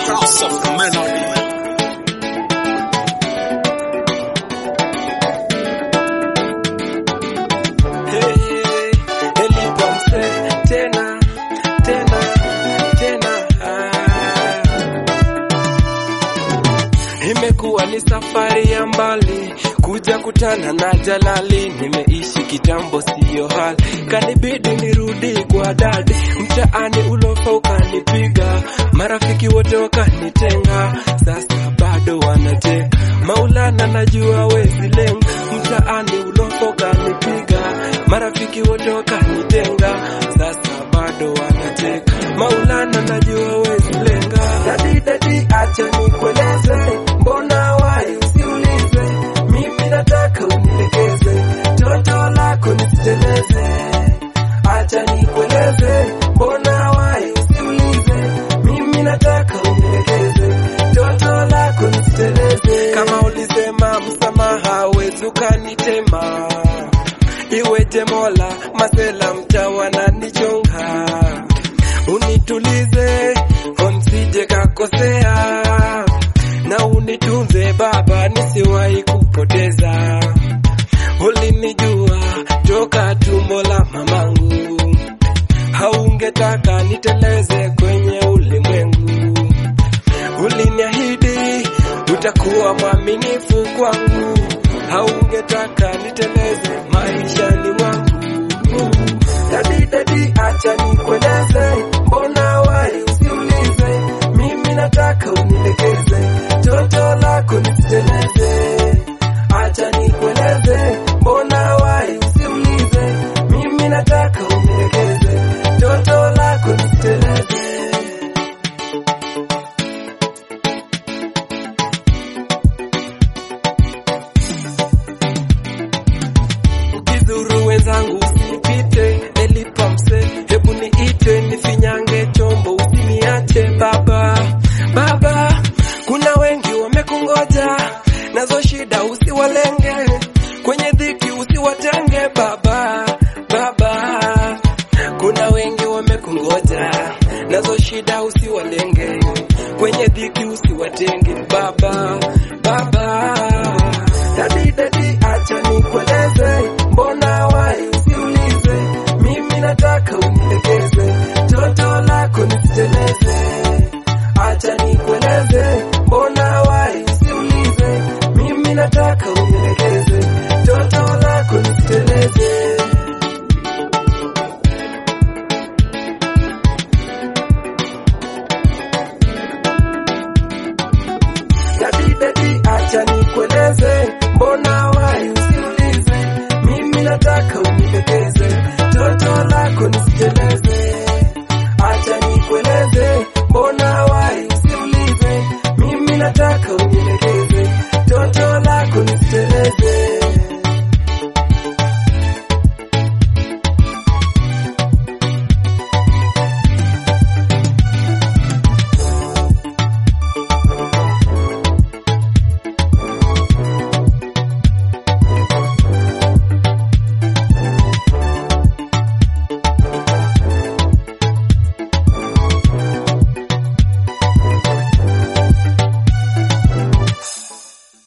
House of Melody. Hey, Elipomse, tena tena tena ah. Imekuwa ni safari ya mbali kuja kutana na Jalali, nimeishi kitambo siyo hali, kanibidi nirudi kwa dadi. Mtaani ulofa ukanipiga, marafiki wote wakanitenga, sasa bado wanateka. Maulana najua wezi lenga, mtaani ulofa ukanipiga, marafiki wote wakanitenga, sasa bado wanateka. Maulana najua wezi lenga, dadi dadi, acha nikueleze, mbona wai usiulize, mimi nataka unilegeze, toto lako nisiteleze, acha nikueleze, mbona wai usiulize, mimi nataka unilegeze, toto lako nisiteleze. Kama ulisema msamaha wezi ukanitema, iweje Mola, masela mtawa na nichonga, unitulize onsije kakosea na unitunze Baba, nisiwahi kupoteza. Ulinijua toka tumbo la mamangu, haungetaka niteleze kwenye ulimwengu. Uliniahidi utakuwa mwaminifu kwangu, haungetaka niteleze maishani mwangu. Dadi dadi, acha nikueleze, mbona wai usiulize, mimi nataka unilegeze, toto lako nisiteleze. Acha nikueleze, mbona wai usiulize, mimi nataka unilegeze, toto lako nisiteleze. Ukizuru wenzangu usinipite, elipamse, hebu niite nifinyange chombo, usiniache baba. Baba, kuna wengi wamekungoja, nazo shida usiwalenge, kwenye dhiki usiwatenge baba. Baba, kuna wengi wamekungoja, nazo shida usiwalenge, kwenye dhiki usiwatenge baba. Baba, dadi dadi, acha nikueleze, mbona wai usiulize, mimi nataka unilegeze, toto lako nisiteleze. Acha nikueleze, mbona wai usiulize, mimi nataka unilegeze, toto lako nisiteleze. Dadi dadi, acha nikueleze, mbona wai usiulize, mimi nataka unilegeze, toto lako nisiteleze.